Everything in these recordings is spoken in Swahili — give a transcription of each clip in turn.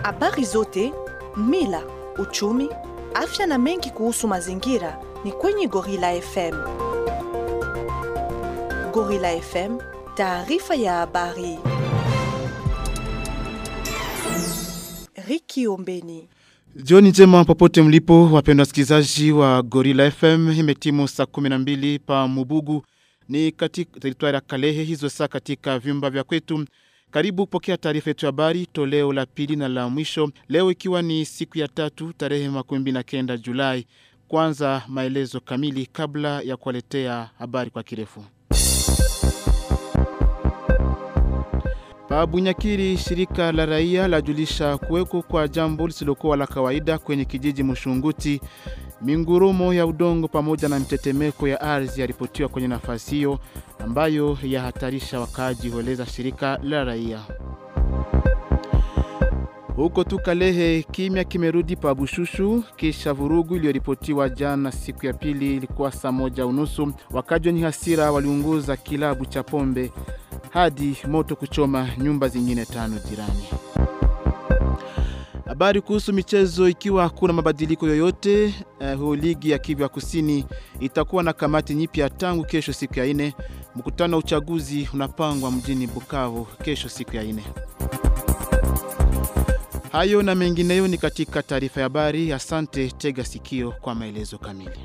Habari zote, mila, uchumi, afya na mengi kuhusu mazingira ni kwenye Gorilla FM. Gorilla FM, taarifa ya habari. Riki Ombeni. Jioni njema popote mlipo wapendwa wasikilizaji wa Gorilla FM imetimu saa 12 pa Mubugu ni katika teritwari ya Kalehe hizo saa katika vyumba vya kwetu karibu pokea taarifa yetu ya habari toleo la pili na la mwisho leo ikiwa ni siku ya tatu tarehe makumi na kenda Julai kwanza maelezo kamili kabla ya kuwaletea habari kwa kirefu Pabunyakiri shirika la raia lajulisha kuweko kwa jambo lisilokuwa la kawaida kwenye kijiji Mushunguti. Mingurumo ya udongo pamoja na mtetemeko ya ardhi yaripotiwa kwenye nafasi hiyo ambayo yahatarisha wakaaji, hueleza shirika la raia. Huko tu Kalehe, kimya kimerudi pa Bushushu kisha vurugu iliyoripotiwa jana siku ya pili, ilikuwa saa moja unusu. Wakaji wenye hasira waliunguza kilabu cha pombe hadi moto kuchoma nyumba zingine tano jirani. Habari kuhusu michezo, ikiwa hakuna mabadiliko yoyote, uh, ligi ya Kivu ya Kusini itakuwa na kamati nyipya tangu kesho siku ya ine. Mkutano wa uchaguzi unapangwa mjini Bukavu kesho siku ya ine. Hayo na mengineyo ni katika taarifa ya habari. Asante, tega sikio kwa maelezo kamili.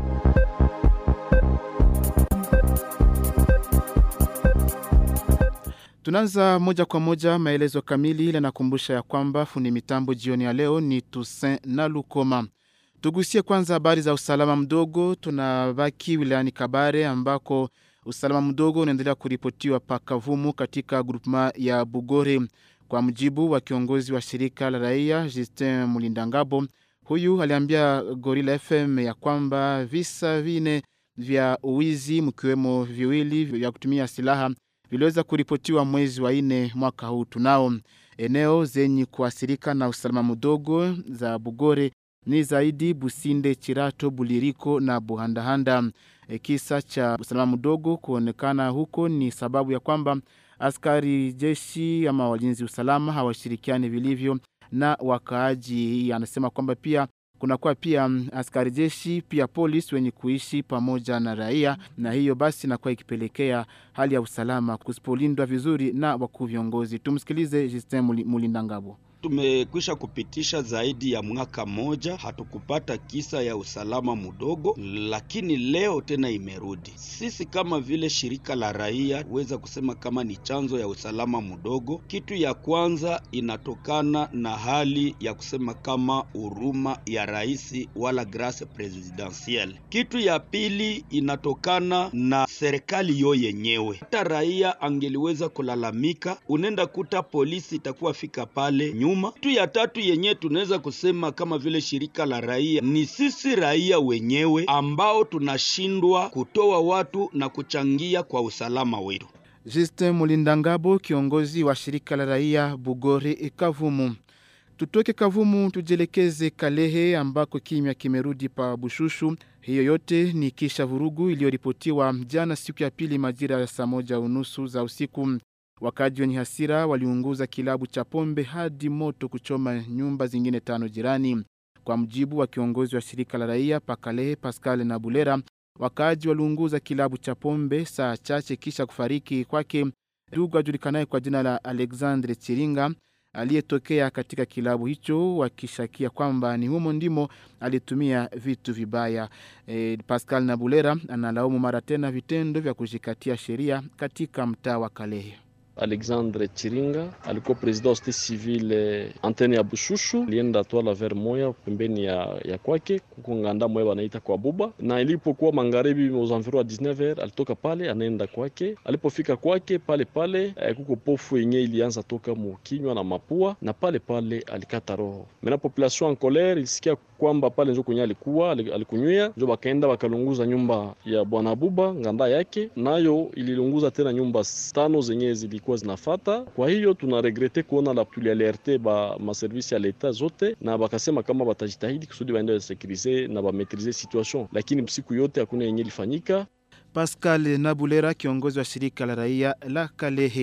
Tunaanza moja kwa moja maelezo kamili ile nakumbusha ya kwamba fundi mitambo jioni ya leo ni Toussaint na Lukoma. Tugusie kwanza habari za usalama mdogo. Tunabaki wilayani Kabare ambako usalama mdogo unaendelea kuripotiwa pakavumu katika grupema ya Bugore. Kwa mujibu wa kiongozi wa shirika la raia Justin Mulindangabo, huyu aliambia Gorilla FM ya kwamba visa vine vya uwizi mkiwemo viwili vya kutumia silaha viliweza kuripotiwa mwezi wa nne mwaka huu. Tunao eneo zenye kuathirika na usalama mdogo za Bugore ni zaidi Businde, Chirato, Buliriko na Buhandahanda. E, kisa cha usalama mdogo kuonekana huko ni sababu ya kwamba askari jeshi ama walinzi usalama hawashirikiani vilivyo na wakaaji. Anasema kwamba pia kunakuwa pia askari jeshi pia polisi wenye kuishi pamoja na raia, na hiyo basi inakuwa ikipelekea hali ya usalama kusipolindwa vizuri na wakuu viongozi. Tumsikilize Justin Mulindangabo. Tumekwisha kupitisha zaidi ya mwaka moja, hatukupata kisa ya usalama mdogo, lakini leo tena imerudi. Sisi kama vile shirika la raia huweza kusema kama ni chanzo ya usalama mdogo. Kitu ya kwanza inatokana na hali ya kusema kama huruma ya rais wala grace presidentielle. Kitu ya pili inatokana na serikali yo yenyewe. Hata raia angeliweza kulalamika, unenda kuta polisi itakuwa fika pale nyuma kitu ya tatu yenye tunaweza kusema kama vile shirika la raia ni sisi raia wenyewe ambao tunashindwa kutoa watu na kuchangia kwa usalama wetu. Justin Mulindangabo, kiongozi wa shirika la raia Bugore Kavumu. Tutoke Kavumu tujielekeze Kalehe ambako kimya kimerudi pa Bushushu. Hiyo yote ni kisha vurugu iliyoripotiwa jana siku ya pili majira ya saa moja unusu za usiku. Wakaji wenye hasira waliunguza kilabu cha pombe hadi moto kuchoma nyumba zingine tano jirani. Kwa mjibu wa kiongozi wa shirika la raia Pakalehe Pascal na Bulera, wakaji waliunguza kilabu cha pombe saa chache kisha kufariki kwake ndugu ajulikanaye kwa jina la Alexandre Chiringa aliyetokea katika kilabu hicho, wakishakia kwamba ni humo ndimo alitumia vitu vibaya. E, Pascal na Bulera analaumu mara tena vitendo vya kujikatia sheria katika mtaa wa Kalehe. Alexandre Chiringa alikuwa president wa state civile antene ya Bushushu, alienda twala ver moya pembeni ya, ya kwake kuko nganda moya wanaita kwa buba, na ilipokuwa magharibi aux environs ya 19h alitoka pale anaenda kwake. Alipofika kwake pale pale eh, kuko pofu yenye ilianza toka mukinywa na mapua, na pale pale alikata roho. Mena population en colere ilisikia kwamba pale njo kwenye alikuwa alikunywia, njo bakaenda bakalunguza nyumba ya bwana Buba nganda yake, nayo ililunguza tena nyumba tano zenye zilikuwa zinafata. Kwa hiyo tuna regrete kuona la tulialerte ba maservisi ya leta zote, na bakasema kama batajitahidi kusudi baende basekirize na bametrize situation, lakini siku yote hakuna yenye ilifanyika. Pascal Nabulera, kiongozi wa shirika la raia la Kalehe.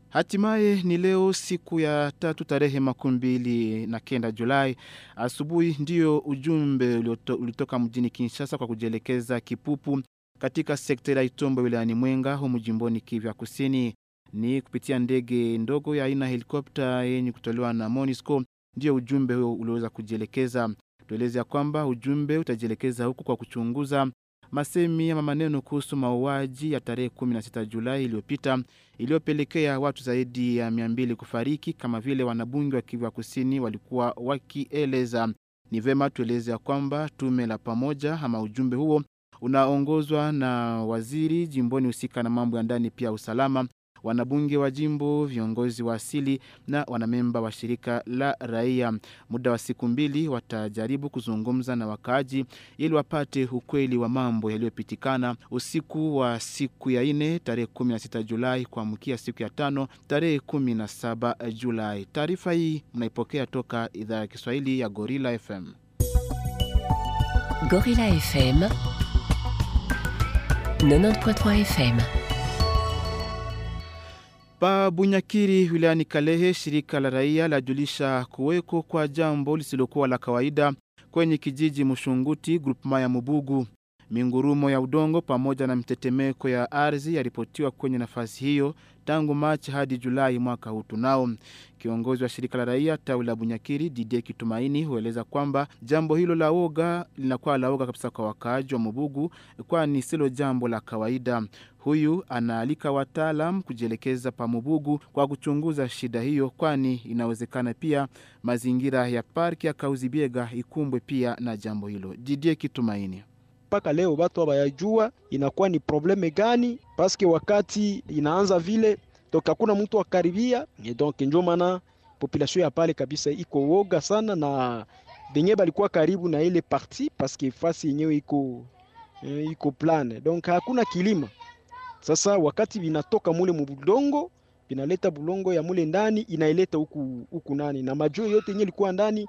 Hatimaye ni leo siku ya tatu tarehe makumi mbili na kenda Julai asubuhi, ndiyo ujumbe ulioto, ulitoka mjini Kinshasa kwa kujielekeza Kipupu katika sekta ya Itombo wilayani Mwenga humu jimboni Kivu Kusini. Ni kupitia ndege ndogo ya aina helikopta yenye kutolewa na MONUSCO ndio ujumbe huo uliweza kujielekeza. Tueleze ya kwamba ujumbe utajielekeza huku kwa kuchunguza masemi ama maneno kuhusu mauaji ya tarehe 16 Julai iliyopita iliyopelekea watu zaidi ya 200 kufariki, kama vile wanabunge wa Kivu Kusini walikuwa wakieleza. Ni vema tueleze ya kwamba tume la pamoja ama ujumbe huo unaongozwa na waziri jimboni husika na mambo ya ndani pia usalama, wanabunge wa jimbo, viongozi wa asili na wanamemba wa shirika la raia. Muda wa siku mbili watajaribu kuzungumza na wakaaji ili wapate ukweli wa mambo yaliyopitikana usiku wa siku ya ine tarehe 16 Julai kuamkia siku ya tano tarehe 17 Julai. Taarifa hii mnaipokea toka idhaa ya Kiswahili ya Gorilla FM. Gorilla FM 90.3 FM Pa Bunyakiri wilayani Kalehe, shirika la raia lajulisha kuweko kwa jambo lisilokuwa la kawaida kwenye kijiji Mushunguti, grupema ya Mubugu. Mingurumo ya udongo pamoja na mtetemeko ya ardhi yaripotiwa kwenye nafasi hiyo tangu Machi hadi Julai mwaka huu tunao. Kiongozi wa shirika la raia tawi la Bunyakiri Didie Kitumaini hueleza kwamba jambo hilo la woga linakuwa la woga kabisa kwa wakaaji wa Mubugu, kwani silo jambo la kawaida. Huyu anaalika wataalam kujielekeza pa Mubugu kwa kuchunguza shida hiyo, kwani inawezekana pia mazingira ya parki ya Kauzibiega ikumbwe pia na jambo hilo. Didie Kitumaini mpaka leo watu habayajua inakuwa ni probleme gani, paske wakati inaanza vile donc hakuna mtu akaribia, donc ndio maana population ya pale kabisa iko woga sana, na benye balikuwa karibu na ile parti paske fasi yenyewe iko iko plane, donc hakuna kilima. Sasa wakati binatoka mule mubudongo binaleta bulongo ya mule ndani inaileta huku huku nani na majoo yote yenye ilikuwa ndani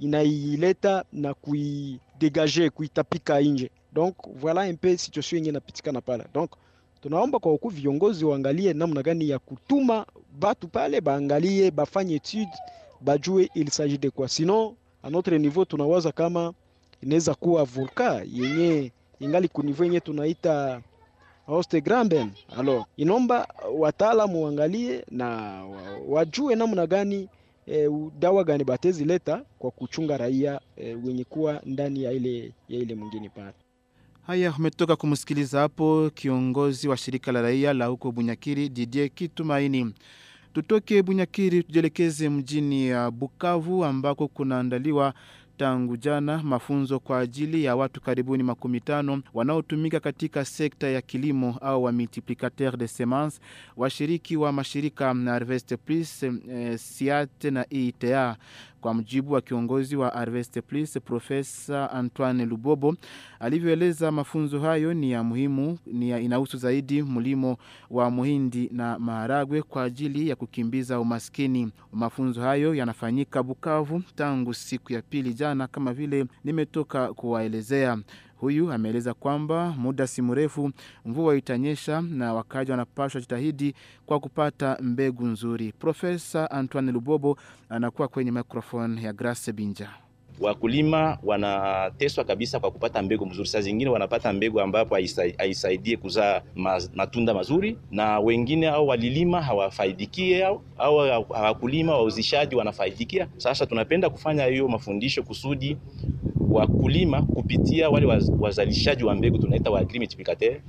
inaileta na kuidegager kuitapika nje donc voilà un peu situation yenye inapitikana pale. Donc tunaomba kwa huku viongozi waangalie namna gani ya kutuma batu pale, baangalie bafanye etude, bajue il s'agit de quoi, sinon a notre niveau tunawaza kama inaweza kuwa volka yenye ingali ku niveau yenye tunaita Hoste Gramben. Alors inomba wataalamu waangalie na wajue namna gani E, dawa gani batezi leta kwa kuchunga raia e, wenye kuwa ndani ya ile, ya ile mwingine pale. Haya, umetoka kumsikiliza hapo kiongozi wa shirika la raia la huko Bunyakiri, Didier Kitumaini. Tutoke Bunyakiri tujielekeze mjini ya Bukavu ambako kunaandaliwa tangu jana mafunzo kwa ajili ya watu karibuni makumi tano wanaotumika katika sekta ya kilimo au wa multiplicateur de semence, washiriki wa mashirika na Harvest Plus, eh, SIAT na ITA. Kwa mjibu wa kiongozi wa Harvest Plus Profesa Antoine Lubobo alivyoeleza, mafunzo hayo ni ya muhimu, ni ya inahusu zaidi mlimo wa muhindi na maharagwe kwa ajili ya kukimbiza umaskini. Mafunzo hayo yanafanyika Bukavu tangu siku ya pili jana, kama vile nimetoka kuwaelezea. Huyu ameeleza kwamba muda si mrefu mvua itanyesha na wakaji wanapaswa jitahidi kwa kupata mbegu nzuri. Profesa Antoine Lubobo anakuwa kwenye microphone ya Grace Binja. Wakulima wanateswa kabisa kwa kupata mbegu mzuri. Saa zingine wanapata mbegu ambapo haisaidie kuzaa matunda mazuri, na wengine au walilima hawafaidikie au, au hawakulima wauzishaji wanafaidikia. Sasa tunapenda kufanya hiyo mafundisho kusudi wakulima kupitia wale wazalishaji wa mbegu tunaita wa agri multiplicateur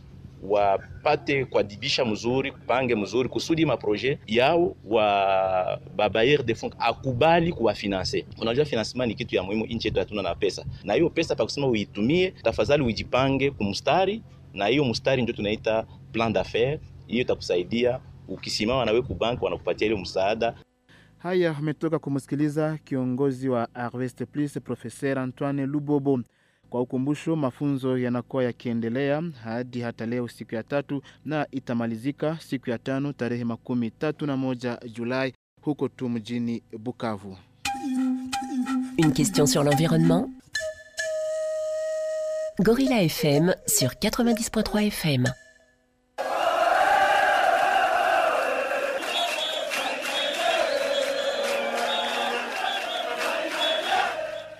wapate kuadibisha mzuri, kupange mzuri kusudi maproje yao wa babayer de fonds akubali kuwafinanse. Unajua, financement ni kitu ya muhimu, nchi yetu hatuna na pesa, na hiyo pesa pa kusema uitumie, tafadhali ujipange kumstari, na hiyo mstari ndio tunaita plan d'affaires. Hiyo itakusaidia ukisimama nawe kubanki, wanakupatia ile msaada. Haya, ametoka kumsikiliza kiongozi wa Harvest Plus Professeur Antoine Lubobo. Kwa ukumbusho, mafunzo yanakuwa yakiendelea hadi hata leo siku ya tatu na itamalizika siku ya tano tarehe makumi tatu na moja Julai huko tu mjini Bukavu. Une question sur l'environnement Gorilla FM sur 90.3 FM.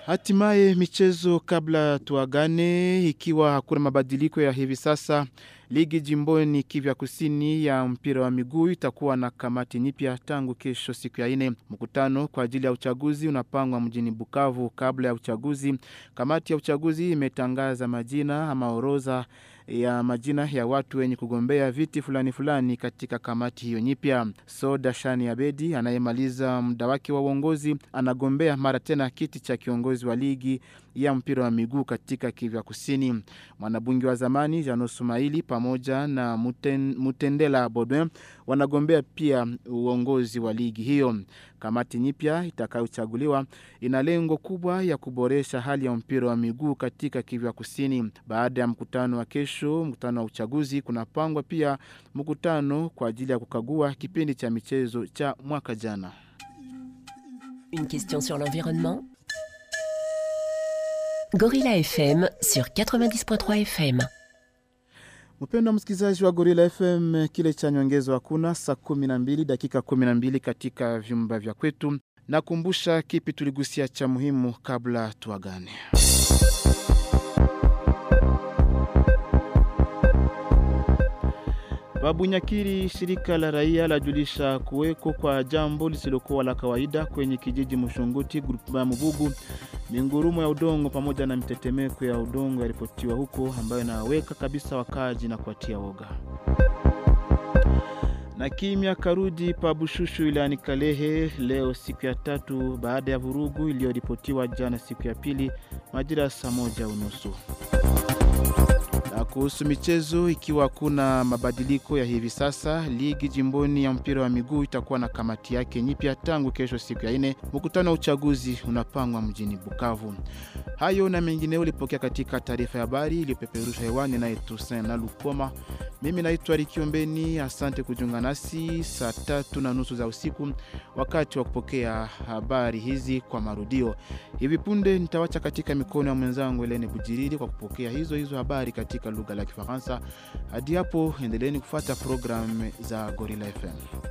Hatimaye michezo, kabla tuagane, ikiwa hakuna mabadiliko ya hivi sasa, ligi jimboni Kivya Kusini ya mpira wa miguu itakuwa na kamati nyipya tangu kesho, siku ya ine. Mkutano kwa ajili ya uchaguzi unapangwa mjini Bukavu. Kabla ya uchaguzi, kamati ya uchaguzi imetangaza majina ama orodha ya majina ya watu wenye kugombea viti fulani fulani katika kamati hiyo nyipya. Soda Shani Abedi anayemaliza muda wake wa uongozi anagombea mara tena kiti cha kiongozi wa ligi ya mpira wa miguu katika Kivya Kusini. Mwanabunge wa zamani Jano Sumaili pamoja na Muten, Mutendela Bodwin wanagombea pia uongozi wa ligi hiyo. Kamati nyipya itakayochaguliwa ina lengo kubwa ya kuboresha hali ya mpira wa miguu katika Kivya Kusini. Baada ya mkutano wa kesho, mkutano wa uchaguzi, kunapangwa pia mkutano kwa ajili ya kukagua kipindi cha michezo cha mwaka jana. Une question sur l'environnement Gorilla FM sur 90.3 FM. Mpendo wa msikilizaji wa Gorilla FM, kile cha nyongezo hakuna saa 12 dakika 12 katika vyumba vya kwetu. Nakumbusha kipi tuligusia cha muhimu kabla tuagane. Babunyakiri, shirika la raia lajulisha kuweko kwa jambo lisilokuwa la kawaida kwenye kijiji Mushunguti, grupa ya Mubugu. Mingurumo ya udongo pamoja na mitetemeko ya udongo yaripotiwa huko, ambayo inaweka kabisa wakaji na kuatia woga. Na kimya karudi pa Bushushu wilayani Kalehe leo siku ya tatu baada ya vurugu iliyoripotiwa jana siku ya pili majira ya saa moja unusu. Na kuhusu michezo, ikiwa hakuna mabadiliko ya hivi sasa, ligi jimboni ya mpira wa miguu itakuwa na kamati yake nyipya tangu kesho siku ya ine. Mkutano wa uchaguzi unapangwa mjini Bukavu. Hayo na mengineo ulipokea katika taarifa ya habari iliyopeperushwa hewani naye Toussaint na Lukoma. Mimi naitwa Rikiombeni, asante kujiunga nasi saa tatu na nusu za usiku wakati wa kupokea habari hizi kwa marudio. Hivi punde nitawacha katika mikono ya mwenzangu Elene Bujiriri kwa kupokea hizo hizo habari katika lugha la Kifaransa. Hadi hapo, endeleeni kufuata programu za Gorilla FM.